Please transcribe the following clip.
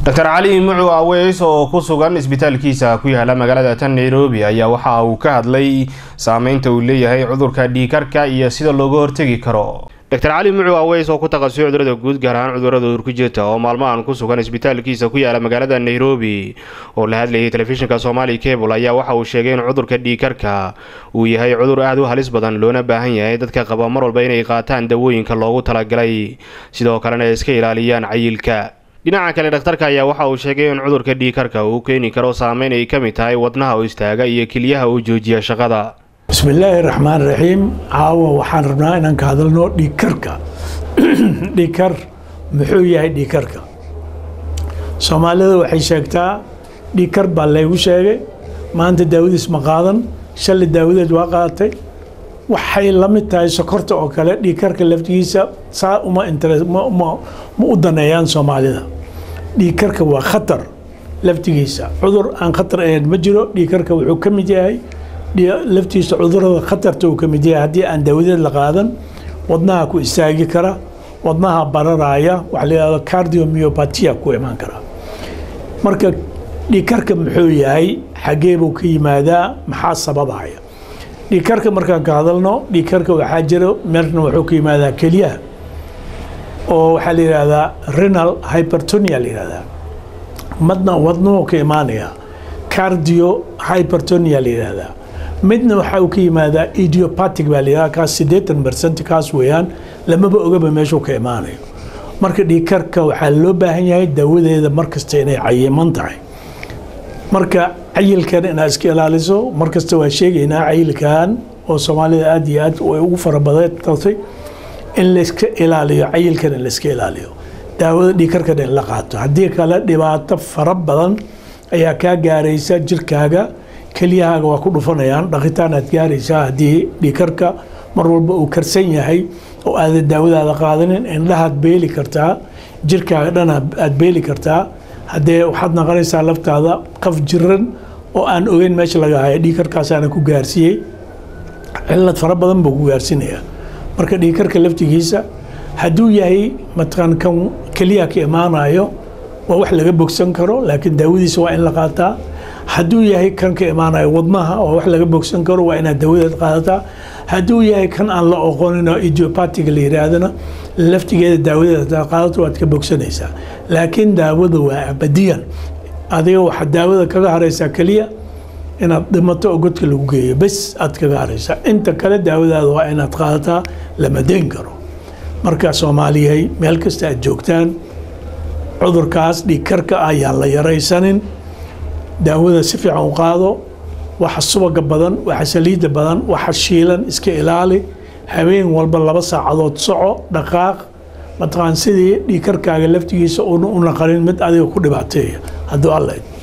doctor cali mucu aweys oo ku sugan isbitaalkiisa ku yaala magaalada tan nairobi ayaa waxa uu ka hadlay saameynta uu leeyahay cudurka dhiikarka iyo sida looga hortegi karo doctor cali mucu aweys oo ku takhasusay cudurada guud gaar ahaan cudurada urkujirta oo maalmahan ku sugan isbitaalkiisa ku yaala magaalada nairobi oo la hadlayay telefishinka somali cable ayaa waxa uu sheegay in cudurka dhiikarka uu yahay cudur aada u halis badan loona baahan yahay dadka qaba mar walba inay qaataan dawooyinka loogu talagalay sidoo kalena ay iska ilaaliyaan cayilka dhinaca kale dhakhtarka ayaa waxa uu sheegay in cudurka dhiikarka uu keeni karo saameyn ay ka mid tahay wadnaha oo istaaga iyo keliyaha uu joojiya shaqada bismillaahi raxmaan raxiim caawa waxaan rabnaa inaan ka hadalno dhiigkarka dhiigkar muxuu yahay dhiigkarka soomaalida waxay sheegtaa dhiigkar baa laygu sheegay maanta daawadiis ma qaadan shalay daawadeed waa qaadatay waxay la mid tahay sokorta oo kale dhiigkarka laftigiisa saa uma ma u daneeyaan soomaalida dhiigkarka waa khatar laftigiisa cudur aan khatar ahayn ma jiro dhiigkarka wuxuu ka mid yahay laftiisa cudurada khatarta uu ka mid yahay haddii aan daawadeed la qaadan wadnaha ku istaagi kara wadnaha bararaya waxa la yidhahdo cardiomyopatia ku imaan kara marka dhiigkarka muxuu yahay xaggee buu ka yimaadaa maxaa sababaya dhiigkarka markaan ka hadalno dhiigkarka waxaa jiro meerna wuxuu ka yimaadaa keliyaha oo waxaa la yidhahdaa renal hypertonia la yidhahdaa madna wadnuhu ka imaanaya cardio hypertonia la yidhahdaa midna waxa uu ka yimaadaa idiopatic baa la yidhahdaa kaas siddeetan percent kaas weeyaan lamaba ogaba meeshuu ka imaanayo marka dhiigkarka waxaa loo baahan yahay daawadeeda markasta inay cayiman tahay marka cayilkan inaad iska ilaaliso markasta waa sheegaynaa cayilkan oo soomaalida aad iyo aad way ugu farabadatay in layska ilaaliyo cayilkan in layska ilaaliyo daawada dhiigkarkan in la qaato haddii kale dhibaato fara badan ayaa kaa gaaraysa jirkaaga keliyahaaga waa ku dhufanayaan dhaqitaan aad gaaraysaa haddii dhiigkarka mar walba uu karsan yahay oo aada daawadaada qaadanin indhahaad beeli kartaa jirkaaga dhan aad beeli kartaa haddee waxaad naqonaysaa laftaada qaf jiran oo aan ogeyn meesha laga haya dhiigkarkaasaana ku gaarsiiyey cilad fara badan buu ku gaarsiinayaa marka dhiigkarka laftigiisa hadduu yahay mataqaan kan keliya ka imaanayo waa wax laga bogsan karo laakiin daawadiisa waa in la qaataa hadduu yahay kan ka imaanayo wadnaha waa wax laga bogsan karo waa inaad daawadeed qaadataa hadduu yahay kan aan la oqonin oo idiopatic la yidhaahdana laftigeeda daawadeed hadaad qaadato waad ka bogsanaysaa laakiin daawada waa abadiyan adiga waxaad daawada kaga haraysaa keliya inaad dhimato oo godka lagu geeyo bes aad kaga haraysaa inta kale daawadaada waa inaad qaadataa lama deyn karo marka soomaaliyahay meel kasta aad joogtaan cudurkaas dhiigkarka ayaan la yaraysanin daawada si fiican u qaado waxa subaga badan waxa saliidda badan waxa shiilan iska ilaali habeen walba laba saacadood soco dhaqaaq mataqaan sidii dhiigkarkaaga laftigiisa una u naqanin mid adiga ku dhibaateeya hadduu alla